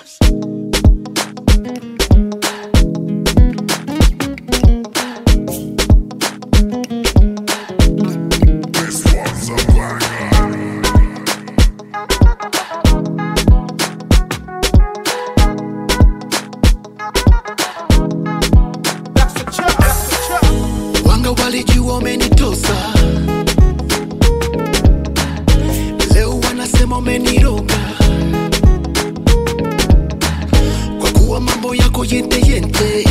This one's a banger. wanga walijua umenitosa leo wanasema umeniroga kwa kuwa mambo yako yenteyente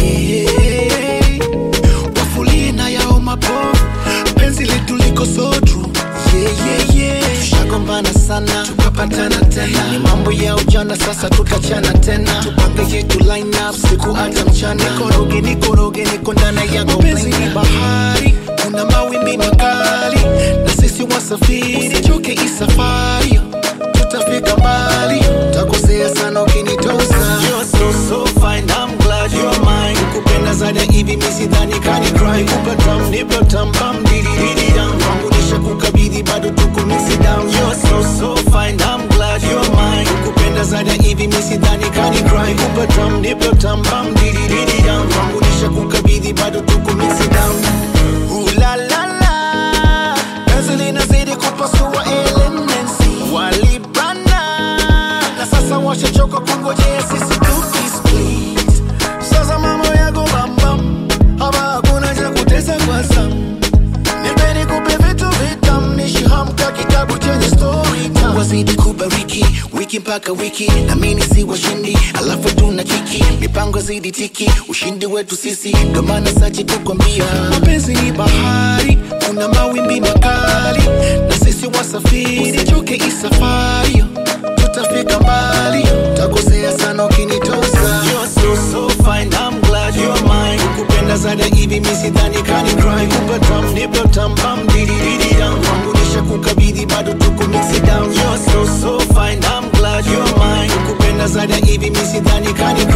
wafulie na yao mapovu penzi letu liko sodru yeah, yeah, yeah. tushagombana sana tukapatana tena ni mambo ya ujana sasa tutachana tena tupange yetu line up siku hata mchana nikoroge nikoroge niko ndani yako penzi ni bahari kuna mawimbi makali na sisi wasafiri usichoke isafari tutafika mbali takosea sana ukinitosa You're so, so fine, I'm glad you're mine. Kukupenda zaidi ya hivi mi sidhani kani cry kupa tam nipo tam pam didi didi dam kwangu nisha kukabidhi bado tuko mixi down You're so so fine I'm glad you're mine Kukupenda zaidi ya hivi mi sidhani kani cry kupa tam nipo tam pam didi didi dam kwangu nisha kukabidhi bado tuko mixi down Ooh la la la Penzi linazidi kupasua elements walibana na sasa washachoka kungojea sisi tukisplit sasa mambo yako bambam hapa hakuna cha kutesa kwa zamu nipeni kupe vitu vitam nishihamka kitabu chenye story time. wazidi kubariki wiki mpaka wiki namini si washindi alafu tuna kiki mipango zidi tiki ushindi wetu sisi ndo maana sachi kukwambia mapenzi ni bahari kuna mawimbi makali na sisi wasafiri choke isafari tutafika mbali takosea sana ukinitosa You're so, so fine, I'm glad you're mine Kukupenda zaidi ya hivi mi sidhani kani cry Kupa tam nipo tam pam didi didi dam Kwangu nisha kukabidhi bado tuko mixi down You're so so fine, I'm glad you're mine Kukupenda zaidi ya hivi mi sidhani kani cry